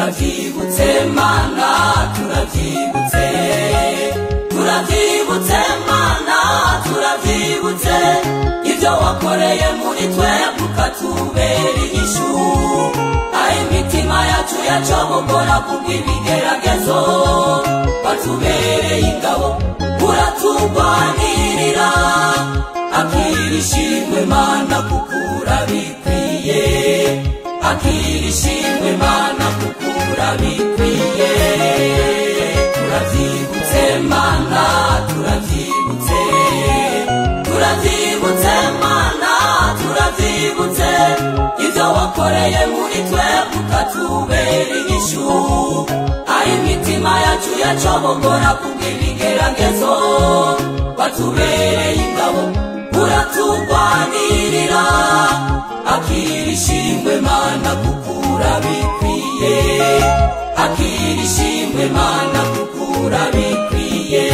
turavyibutse mana turavyibutse turavyibutse mana turavyibutse ibyo wakoreye muri twe ukatubera inyishu aho imitima yacu yacomogora kubw'ibigeragezo watubereye ingabo uraturwanirira akirishimwe mana kuko urabikwiye akirishimwe mana kuko urabikwiye turavyibutse mana turavyibutse turavyibutse mana turavyibutse ibyo wakoreye muri twe ukatubera inyishu aho imitima yacu yacomogora kubw'ibigeragezo watubereye ingabo uraturwanirira akirishimwe mana kuko urabikwiye akirishimwe mana kuko urabikwiye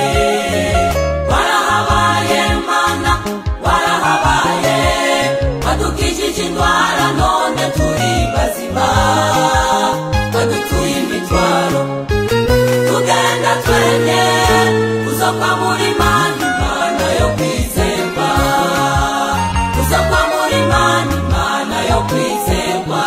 warahabaye mana warahabaye wadukijije indwara none turi bazima wadutuye imitwaro tugenda twene kuzoka muri mani mana yo kwizerwa kuzoka muri mani mana yo kwizerwa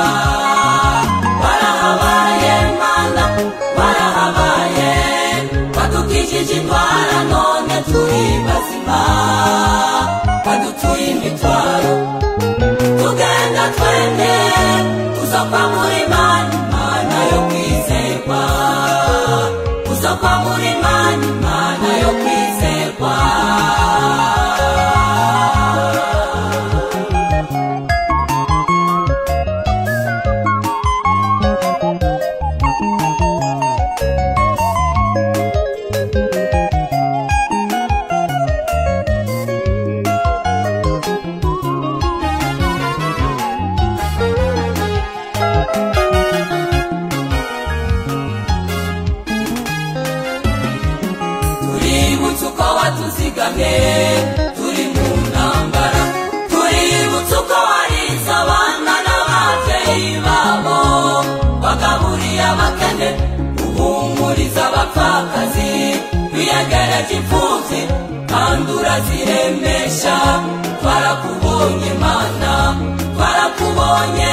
warahabaye mana warahabaye wadukijije indwara none turi bazima wadutuye imitwaro tugenda twene kuzoka muri mani mana yo kwizerwa kuzoka muri mani mana yo kwizerwa tuributse uko watuzigamye turi mu ntambara tuributse uko warize abana n'ababyeyi babo wagaburiye abakene uhumuriza abapfakazi wiyegereje imfubyi kandi uraziremesha twarakubonye mana twarakubonye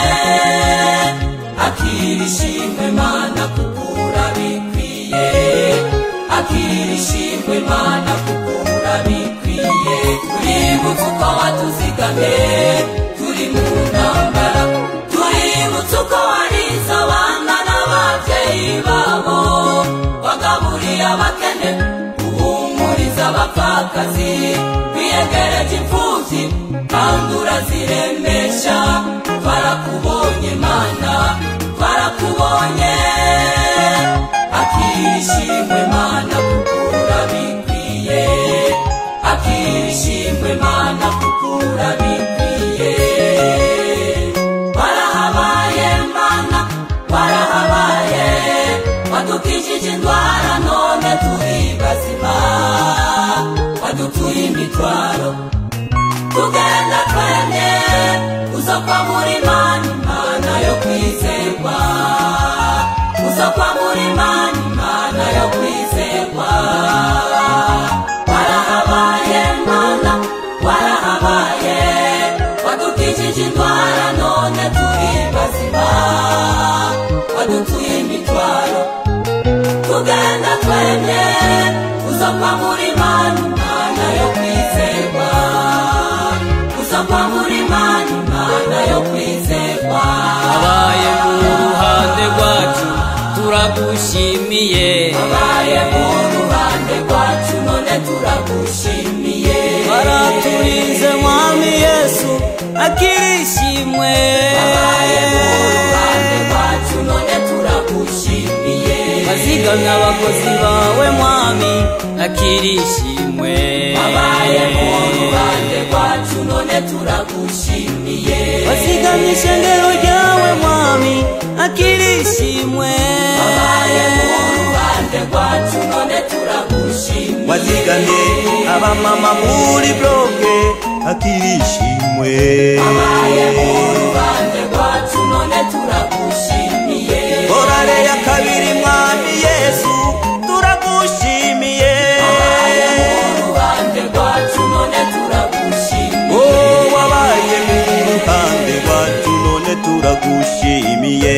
akirishimwe mana kuko urabikwiye akirishimwe mana kuko urabikwiye tuributse uko watuzigamye turi mu ntambara tuributse uko warize abana n'ababyeyi babo wagaburiye abakene uhumuriza abapfakazi wiyegereje imfubyi kandi uraziremesha twarakubonye mana twarakubonye akirishimwe mana kuko urabikwiye akirishimwe mana kuko urabikwiye warahabaye mana warahabaye wadukijije indwara none turi bazima wadutuye imitwaro tugenda twene uzokwa muri mani mana yo kwizerwa uzokwa muri mani mana yo kwizerwa warahabaye mana warahabaye wadukijije indwara none turi bazima wadutuye imitwaro tugenda twene uzokwa muri mani mana yo kwizerwa uzokwa muri mani mana yo kwizerwa abaye mu ruhande rwacu turagushimiye abaye mu ruhande rwacu none turagushimiye baraturinze mwami yesu akirishimwe abaye mu ruhande rwacu none turagushimiye bazigamye abakozi bawe mwami akirishimwe abaye mu ruhande rwacu none turagushimiye bazigamye ishengero ryawe mwami akirishimwe abaye mu ruhande rwacu none turagushimiye wazigamye abamama muri bloke akirishimwe abaye mu ruhande rwacu none turagushimiye turagushimiye